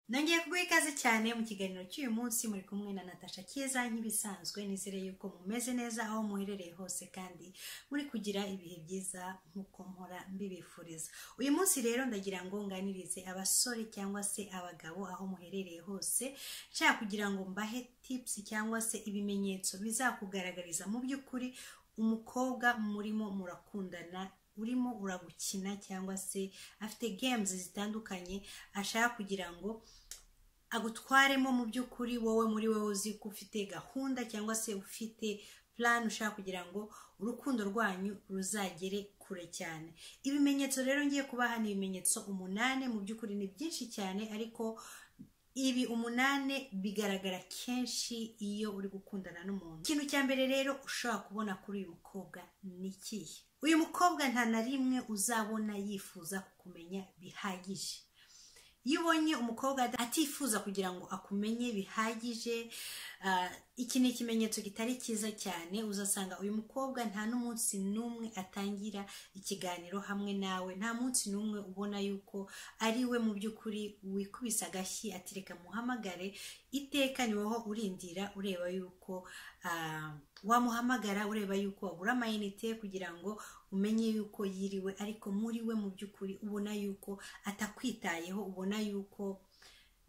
nongeye kuguha ikaze cyane mu kiganiro cy'uyu munsi muri kumwe na natasha keza nk'ibisanzwe nizere yuko mumeze neza aho muherereye hose kandi muri kugira ibihe byiza nk'uko mpora mbibifuriza uyu munsi rero ndagira ngo nganirize abasore cyangwa se abagabo aho muherereye hose nshaka kugira ngo mbahe tipusi cyangwa se ibimenyetso bizakugaragariza mu by'ukuri umukobwa murimo murakundana urimo uragukina cyangwa se afite games zitandukanye ashaka kugira ngo agutwaremo mu by'ukuri wowe muri wowe uzi ko ufite gahunda cyangwa se ufite plan ushaka kugira ngo urukundo rwanyu ruzagere kure cyane ibimenyetso rero ngiye kubaha ni ibimenyetso umunani mu by'ukuri ni byinshi cyane ariko ibi umunani bigaragara kenshi iyo uri gukundana n'umuntu ikintu cya mbere rero ushobora kubona kuri uyu mukobwa ni ikihe uyu mukobwa nta na rimwe uzabona yifuza kukumenya bihagije iyo ubonye umukobwa atifuza kugira ngo akumenye bihagije ah, iki ni ikimenyetso kitari cyiza cyane uzasanga uyu mukobwa nta n'umunsi n'umwe atangira ikiganiro hamwe nawe nta munsi n'umwe ubona yuko ari we mu by'ukuri wikubise agashyi ati reka muhamagare iteka ni wowe urindira ureba yuko ah, wamuhamagara ureba yuko wagura amayinite kugira ngo umenye yuko yiriwe ariko muri we mu by'ukuri ubona yuko atakwitayeho ubona yuko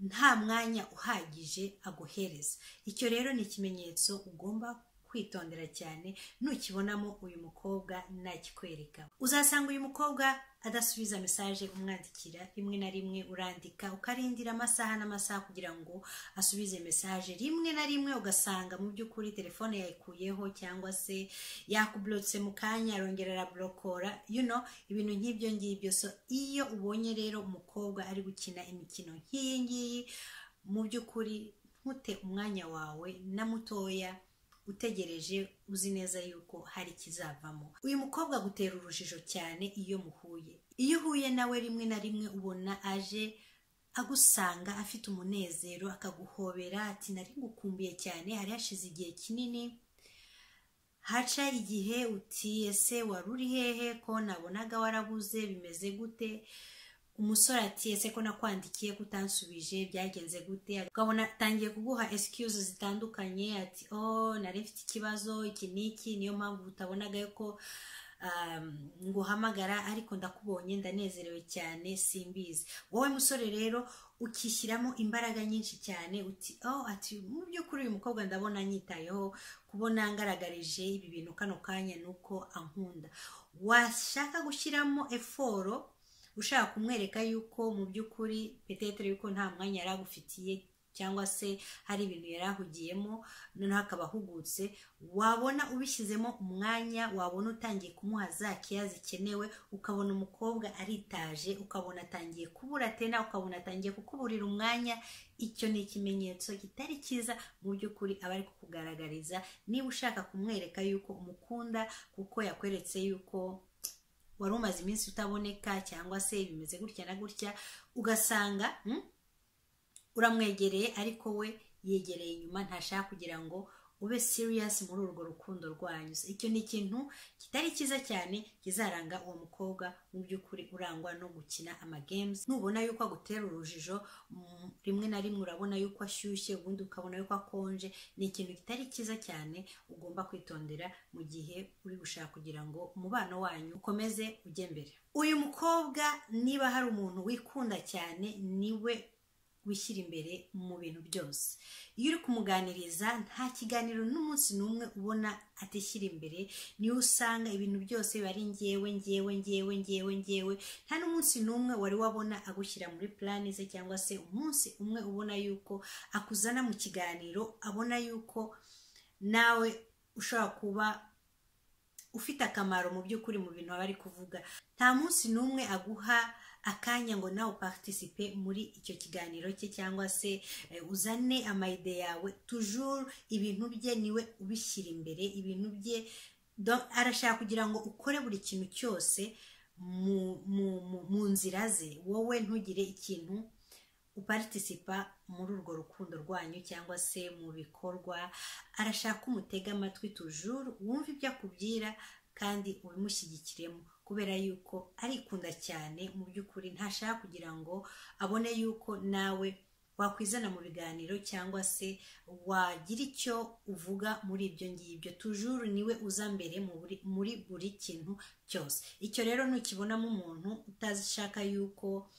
nta mwanya uhagije aguhereza icyo rero ni ikimenyetso ugomba kwitondera cyane nukibonamo uyu mukobwa nakikwereka uzasanga uyu mukobwa adasubiza mesaje umwandikira rimwe na rimwe urandika ukarindira amasaha n'amasaha kugira ngo asubize mesaje rimwe na rimwe ugasanga mu by'ukuri telefone yayikuyeho cyangwa se yakuburutse mu kanya arongera araburokora you know ibintu nk'ibyo ngibyo so iyo ubonye rero umukobwa ari gukina imikino nk'iyi ngiyi mu by'ukuri ntute umwanya wawe na mutoya utegereje uzi neza yuko hari ikizavamo uyu mukobwa agutera urujijo cyane iyo muhuye iyo uhuye nawe rimwe na rimwe ubona aje agusanga afite umunezero akaguhobera ati nari ngukumbuye cyane hari hashize igihe kinini haca igihe uti ese wari uri hehe ko nabonaga warabuze bimeze gute umusore ati ese ko nakwandikiye kutansubije byagenze gute ukabona atangiye kuguha excuse zitandukanye ati oh nari mfite ikibazo iki n'iki niyo mpamvu utabonaga ko um, nguhamagara ariko ndakubonye ndanezerewe cyane simbizi wowe musore rero ukishyiramo imbaraga nyinshi cyane uti oh ati mu by'ukuri uyu mukobwa ndabona nyitayeho kubona ngaragarije ibi bintu kano kanya ni uko ankunda washaka gushyiramo eforo ushaka kumwereka yuko mu by'ukuri petetere yuko nta mwanya yari agufitiye cyangwa se hari ibintu yari ahugiyemo noneho akaba ahugutse wabona ubishyizemo umwanya wabona utangiye kumuha za keya zikenewe ukabona umukobwa aritaje ukabona atangiye kubura tena ukabona atangiye kukuburira umwanya icyo ni ikimenyetso kitari cyiza mu by'ukuri aba ari kukugaragariza niba ushaka kumwereka yuko umukunda kuko yakweretse yuko wari umaze iminsi utaboneka cyangwa se bimeze gutya na gutya ugasanga mm, uramwegereye ariko we yegereye inyuma ntashaka kugira ngo ube serious muri urwo rukundo rwanyu icyo ni ikintu kitari cyiza cyane kizaranga uwo mukobwa mu by'ukuri urangwa no gukina amagames nubona yuko agutera urujijo mm, rimwe na rimwe urabona yuko ashyushye ubundi ukabona yuko akonje ni ikintu kitari cyiza cyane ugomba kwitondera mu gihe uri gushaka kugira ngo umubano wanyu ukomeze ujye mbere uyu mukobwa niba hari umuntu wikunda cyane niwe wishyira imbere mu bintu byose iyo uri kumuganiriza nta kiganiro n'umunsi n'umwe ubona atishyira imbere niyo usanga ibintu byose biba ari ngewe ngewe ngewe ngewe ngewe nta n'umunsi n'umwe wari wabona agushyira muri plani ze cyangwa se umunsi umwe ubona yuko akuzana mu kiganiro abona yuko nawe ushobora kuba ufite akamaro mu by'ukuri mu bintu aba ari kuvuga nta munsi n'umwe aguha akanya ngo nawe uparitisipe muri icyo kiganiro cye cyangwa se eh, uzane amayide yawe tujuru ibintu bye niwe ubishyira imbere ibintu bye don- arashaka kugira ngo ukore buri kintu cyose mu, mu, mu, mu nzira ze wowe ntugire ikintu uparitisipa muri urwo rukundo rwanyu cyangwa se mu bikorwa arashaka ko umutega amatwi tujuru wumve ibyo akubwira kandi ubimushyigikiremo kubera yuko arikunda cyane mu by'ukuri ntashaka kugira ngo abone yuko nawe wakwizana mu biganiro cyangwa se wagira icyo uvuga muri ibyo ngibyo tujuru niwe uza mbere muri buri kintu cyose icyo rero nukibonamo umuntu utazishaka yuko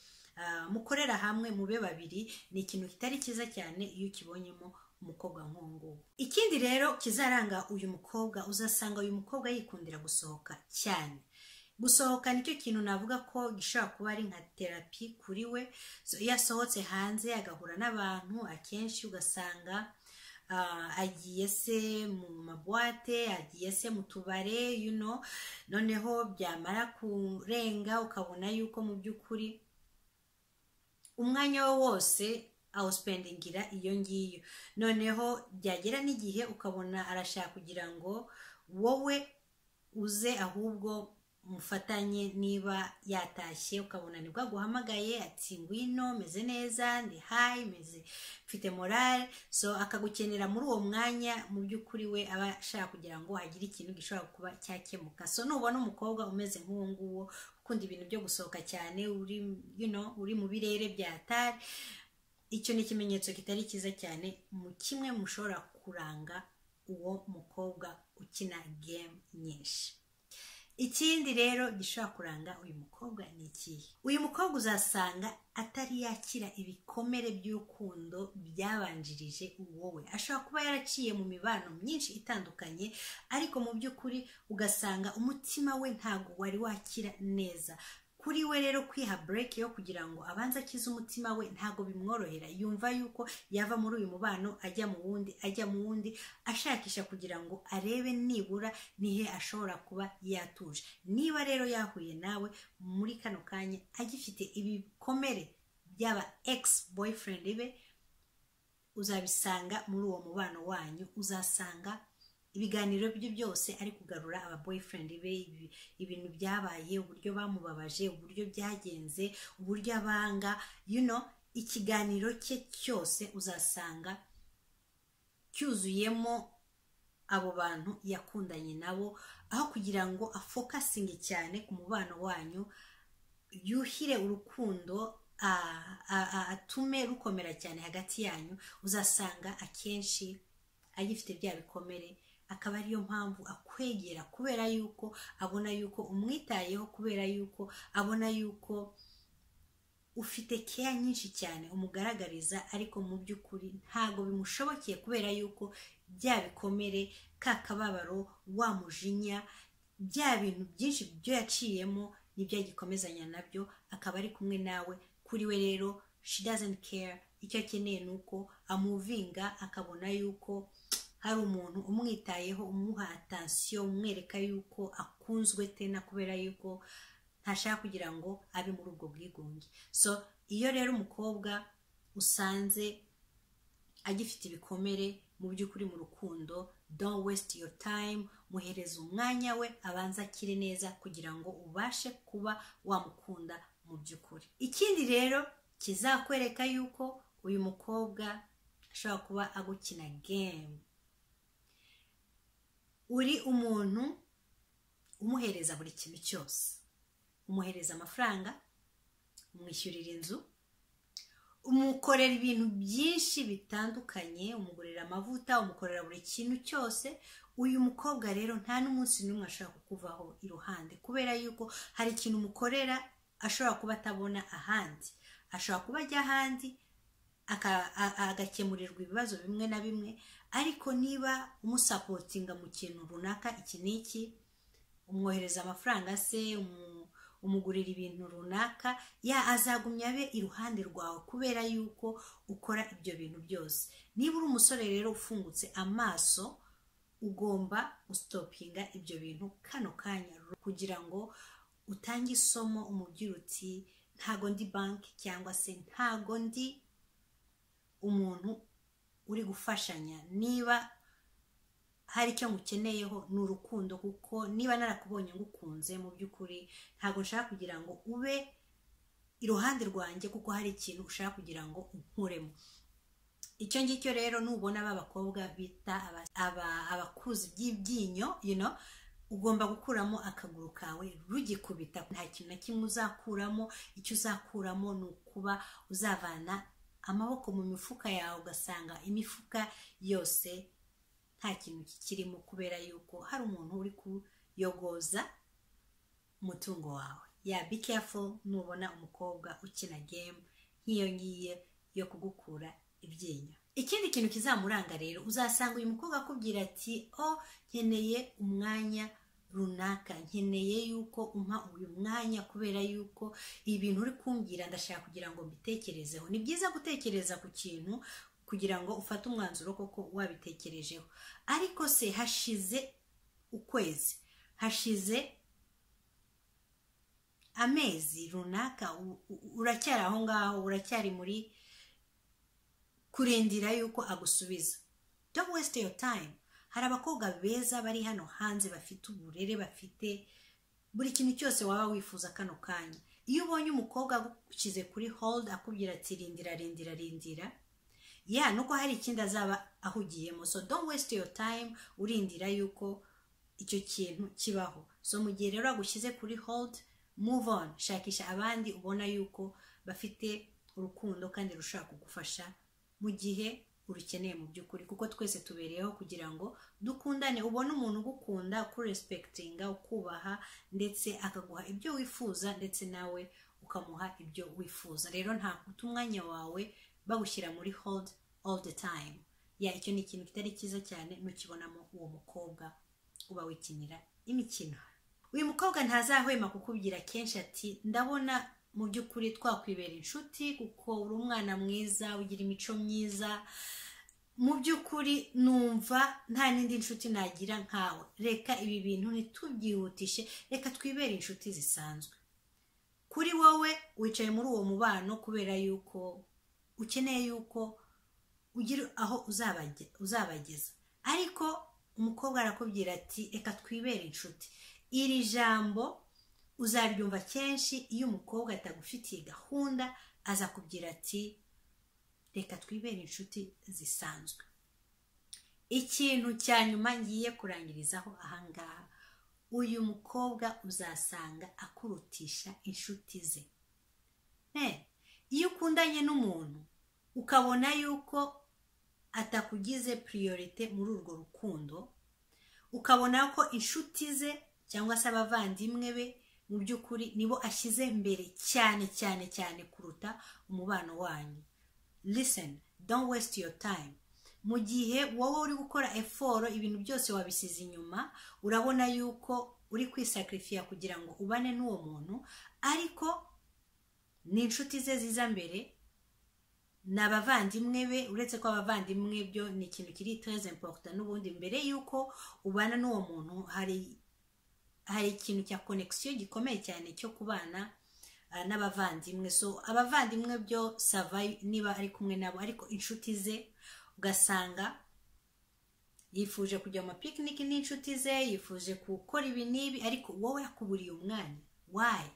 mukorera hamwe mube babiri ni ikintu kitari cyiza cyane iyo ukibonyemo umukobwa nk'uwo ikindi rero kizaranga uyu mukobwa uzasanga uyu mukobwa yikundira gusohoka cyane gusohoka nicyo kintu navuga ko gishobora kuba ari nka terapi kuri we yasohotse hanze agahura n'abantu akenshi ugasanga agiye se mu mabuwate agiye se mu tubare yuno noneho byamara kurenga ukabona yuko mu by'ukuri umwanya we wose awusipendingira iyo ngiyo noneho byagera n'igihe ukabona arashaka kugira ngo wowe uze ahubwo mufatanye niba yatashye ukabona nibwo aguhamagaye ati ngwino meze neza ndi hayi meze mfite morale so akagukenera muri uwo mwanya mu by'ukuri we aba ashaka kugira ngo hagire ikintu gishobora kuba cyakemuka so nubona umukobwa umeze nk'uwo nguwo ukunda ibintu byo gusohoka cyane uri you know, uri mu birere bya tari icyo ni ikimenyetso kitari cyiza cyane mu kimwe mushobora kuranga uwo mukobwa ukina gemu nyinshi ikindi rero gishobora kuranga uyu mukobwa ni ikihe uyu mukobwa uzasanga atari yakira ibikomere by'urukundo byabanjirije wowe ashobora kuba yaraciye mu mibano myinshi itandukanye ariko mu by'ukuri ugasanga umutima we ntabwo wari wakira neza kuri we rero kwiha bureke yo kugira ngo abanze akize umutima we ntabwo bimworohera yumva yuko yava muri uyu mubano ajya mu wundi ajya mu wundi ashakisha kugira ngo arebe nibura nihe ashobora kuba yatuje niba rero yahuye nawe muri kano kanya agifite ibikomere by'aba egisi boyifurendi be uzabisanga muri uwo mubano wanyu uzasanga ibiganiro bye byose ari kugarura aba boyfriend be ibintu byabaye uburyo bamubabaje uburyo byagenze uburyo abanga you know ikiganiro cye cyose uzasanga cyuzuyemo abo bantu yakundanye nabo aho kugira ngo afokasinge cyane ku mubano wanyu yuhire urukundo atume rukomera cyane hagati yanyu uzasanga akenshi agifite bya bikomere akaba ariyo mpamvu akwegera kubera yuko abona yuko umwitayeho kubera yuko abona yuko ufite keya nyinshi cyane umugaragariza ariko mu by'ukuri ntabwo bimushobokeye kubera yuko bya bikomere ka kababaro wa mujinya bya bintu byinshi byo yaciyemo nibyo yagikomezanya nabyo akaba ari kumwe nawe kuri we rero she doesn't care icyo akeneye ni uko amuvinga akabona yuko hari umuntu umwitayeho umuha atansiyo umwereka yuko akunzwe tena kubera yuko ntashaka kugira ngo abe muri ubwo bwigunge so iyo rero umukobwa usanze agifite ibikomere mu by'ukuri mu rukundo don't waste your time muhereza umwanya we abanza akire neza kugira ngo ubashe kuba wamukunda mu by'ukuri ikindi rero kizakwereka yuko uyu mukobwa ashobora kuba agukina gemu uri umuntu umuhereza buri kintu cyose umuhereza amafaranga umwishyurira inzu umukorera ibintu byinshi bitandukanye umugurira amavuta umukorera buri kintu cyose uyu mukobwa rero nta n'umunsi n'umwe ashobora kukuvaho iruhande kubera yuko hari ikintu umukorera ashobora kuba atabona ahandi ashobora kuba ajya ahandi agakemurirwa ibibazo bimwe na bimwe ariko niba umusapotinga mu kintu runaka iki n'iki umwohereza amafaranga se umugurira ibintu runaka ya azagumya abe iruhande rwawe kubera yuko ukora ibyo bintu byose niba uri umusore rero ufungutse amaso ugomba gusitopinga ibyo bintu kano kanya kugira ngo utange isomo umubwira uti ntago ndi banki cyangwa se ntago ndi umuntu uri gufashanya niba hari icyo ngukeneyeho ni urukundo kuko niba narakubonye ngukunze mu by'ukuri ntabwo nshaka kugira ngo ube iruhande rwanjye kuko hari ikintu ushaka kugira ngo unkuremo icyo ngicyo rero nubona aba bakobwa bita abakuzi by'ibyinyo you know ugomba gukuramo akaguru kawe rugikubita nta kintu na kimwe uzakuramo icyo uzakuramo ni ukuba uzavana amaboko mu mifuka yawe ugasanga imifuka yose nta kintu kikirimo kubera yuko hari umuntu uri kuyogoza umutungo wawe ya be careful nubona umukobwa ukina gemu nk'iyo ngiyo yo kugukura ibyinyo ikindi kintu kizamuranga rero uzasanga uyu mukobwa akubwira ati o nkeneye umwanya runaka nkeneye yuko umpa uyu mwanya kubera yuko ibintu uri kumbwira ndashaka kugira ngo mbitekerezeho ni byiza gutekereza ku kintu kugira ngo ufate umwanzuro koko wabitekerejeho ariko se hashize ukwezi hashize amezi runaka uracyari aho ngaho uracyari muri kurindira yuko agusubiza don't waste your time hari abakobwa beza bari hano hanze bafite uburere bafite buri kintu cyose waba wifuza kano kanya iyo ubonye umukobwa agushyize kuri hold akubwira ati rindira rindira rindira ya nuko hari ikindi azaba ahugiyemo so don't waste your time urindira yuko icyo kintu kibaho so mu gihe rero agushyize kuri hold move on shakisha abandi ubona yuko bafite urukundo kandi rushobora kugufasha mu gihe urukeneye mu by'ukuri kuko twese tubereyeho kugira ngo dukundane ubone umuntu ugukunda ukurespekitinga ukubaha ndetse akaguha ibyo wifuza ndetse nawe ukamuha ibyo wifuza rero nta guta umwanya wawe bagushyira muri hold all the time ya icyo ni ikintu kitari cyiza cyane ntukibonamo uwo mukobwa uba wikinira imikino uyu mukobwa ntazahwema kukubwira kenshi ati ndabona mu by'ukuri twakwibera inshuti kuko uri umwana mwiza ugira imico myiza mu by'ukuri numva nta n'indi nshuti nagira nkawe reka ibi bintu ntitubyihutishe reka twibere inshuti zisanzwe kuri wowe wicaye muri uwo mubano kubera yuko ukeneye yuko ugira aho uzabageza ariko umukobwa arakubwira ati reka twibere inshuti iri jambo uzabyumva kenshi iyo umukobwa atagufitiye gahunda aza kubwira ati reka twibere inshuti zisanzwe ikintu cya nyuma ngiye kurangirizaho ahangaha uyu mukobwa uzasanga akurutisha inshuti ze iyo ukundanye n'umuntu ukabona yuko atakugize priorite muri urwo rukundo ukabona ko inshuti ze cyangwa se abavandimwe be mu by'ukuri nibo ashyize mbere cyane cyane cyane kuruta umubano wanyu listen don't waste your time mu gihe wowe uri gukora eforo ibintu byose wabisize inyuma urabona yuko uri kwisakirifiya kugira ngo ubane n'uwo muntu ariko ni inshuti ze ziza mbere ni abavandimwe be uretse ko abavandimwe byo ni ikintu kiri tereze emporota n'ubundi mbere y'uko ubana n'uwo muntu hari hari ikintu cya konegisiyo gikomeye cyane cyo kubana n'abavandimwe so abavandimwe byo sava niba ari kumwe nabo ariko inshuti ze ugasanga yifuje kujya mu mapikiniki n'inshuti ze yifuje gukora ibi n'ibi ariko wowe yakuburiye umwanya wayi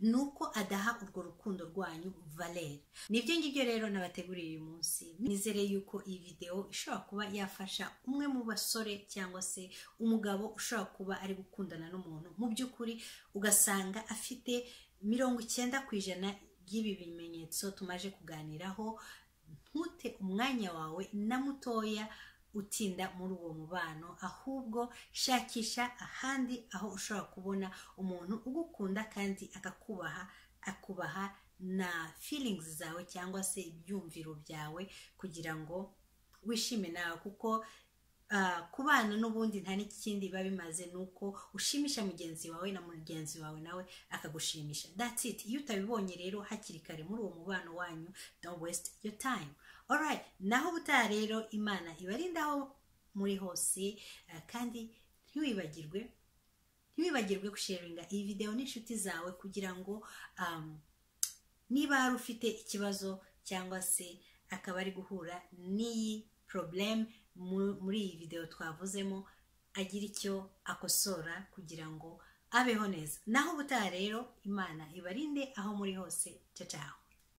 ni uko adaha urwo rukundo rwanyu valeri nibyo ngibyo rero nabateguriye uyu munsi nizere yuko iyi videwo ishobora kuba yafasha umwe mu basore cyangwa se umugabo ushobora kuba ari gukundana n'umuntu mu by'ukuri ugasanga afite mirongo icyenda ku ijana by'ibi bimenyetso tumaje kuganiraho ntute umwanya wawe na mutoya utinda muri uwo mubano ahubwo shakisha ahandi aho ushobora kubona umuntu ugukunda kandi akakubaha akubaha na feelings zawe cyangwa se ibyumviro byawe kugira ngo wishime nawe kuko kubana n'ubundi nta n'ikindi biba bimaze ni uko ushimisha mugenzi wawe na mugenzi wawe nawe akagushimisha that's it iyo utabibonye rero hakiri kare muri uwo mubano wanyu don't waste your time alright naho ubutaha rero imana ibarinda aho muri hose kandi ntiwibagirwe ntiwibagirwe gusharinga iyi videwo n'inshuti zawe kugira ngo niba hari ufite ikibazo cyangwa se akaba ari guhura n'iyi probleme muri iyi videwo twavuzemo agira icyo akosora kugira ngo abeho neza naho ubutaha rero imana ibarinde aho muri hose cyacaho